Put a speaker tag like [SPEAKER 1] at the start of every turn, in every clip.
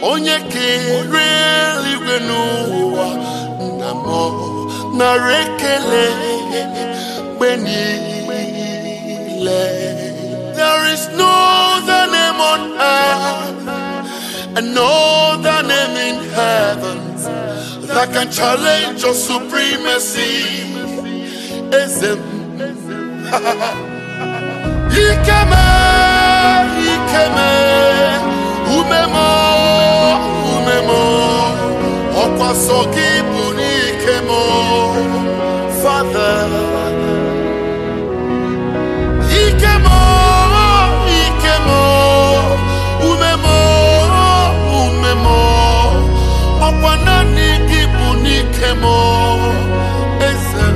[SPEAKER 1] onye kere eluigwe n'ụwa nna m nara ekele mgbe niile there is no other name on earth and no other name in heaven that can challenge your supremacy Ezem Ikeme Ikeme Umemo Umemo Ọkwa sọ gị bụ n'ike m Father Ike m Ike m Ume m Ume m Ọkwa naanị gị bụ n'ike m Eze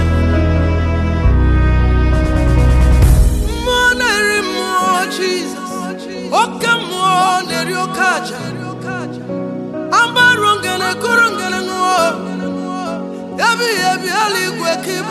[SPEAKER 2] mmụọ na-eri mmụọ jizọs oke mmụọ na-eri oke aja agbarụ ngene kụrụ ngene ṅụọ ebighị ebi eluigwe ka ịbụ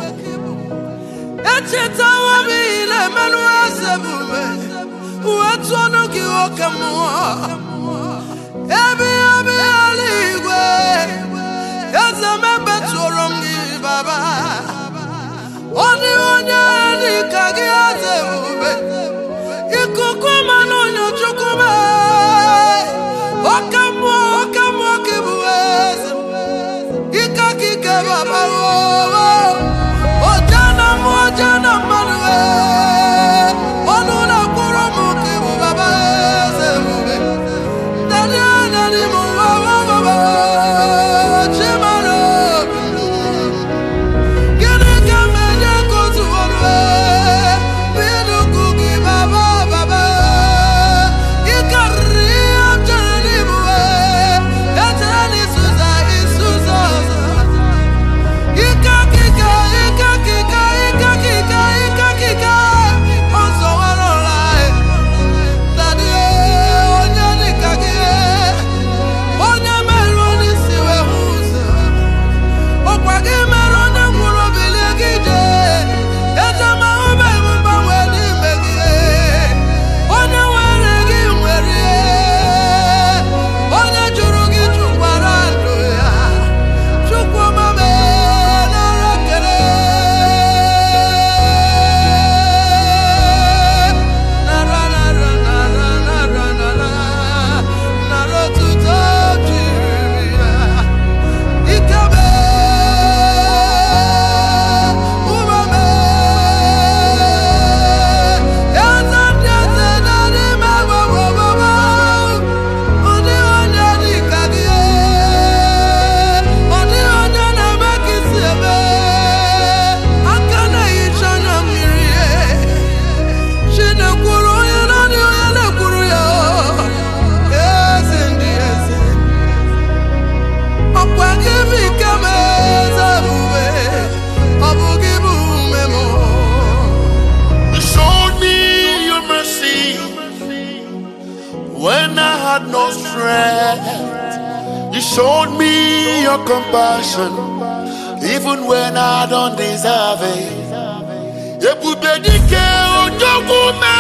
[SPEAKER 2] echetawo m ihe na-emenụ eze bume uwe tụọ ọnụ gị oke mmụọ ebighị ebi eluigwe eze m ebetụrụ m gị baba ọ dịghị onye dị ka gị eze ebube ikuku mmanụ nyochukwu m oke mmụọ oke mmụọ ka ịbụ eze ike ka ike baba oje na mmụọ oje na mmadụ ọnụ na-akpụrụ m ka ịbụ baba eze ebube dadi dadi m baba baba chimara obi Gịnị ka m enye ka otu ọrụ binuku gị baba baba ị karịrị ihe m chere n'ịbụ echere na isuza isuza ọzọ ike akịka ike akịka ike akịka ike akịka ọzọ nwere ụra dadi onye dịka gị onye merụ onye isi wee hụ ụzọ ọkwa gị mere onye nwụrụ bilie gị jee ejemahụ bụ mgbanwe n'ime gị onye nwere gị nwere onye jụrụ gị jụkwara ndụ ya chukwu mame nara kele nara nara nara nara nara nara otuto jiri ya Ikebe, umeme, eze ndị eze na n'ime gbogbogbò, ụdị onye dị ka gị, ụdị onye na-eme ka isi eme, aka na-ehicha anya mmiri, Chinekwuru onye naanị onye na-ekwuru ya, eze ndị eze. ọkwa gị bụ ike m eze ebube ọ bụ gị bụ ume m
[SPEAKER 1] You showed me your mercy when I had no strength. You showed me your compassion even when I don't deserve it. Ebube dike ojogwu me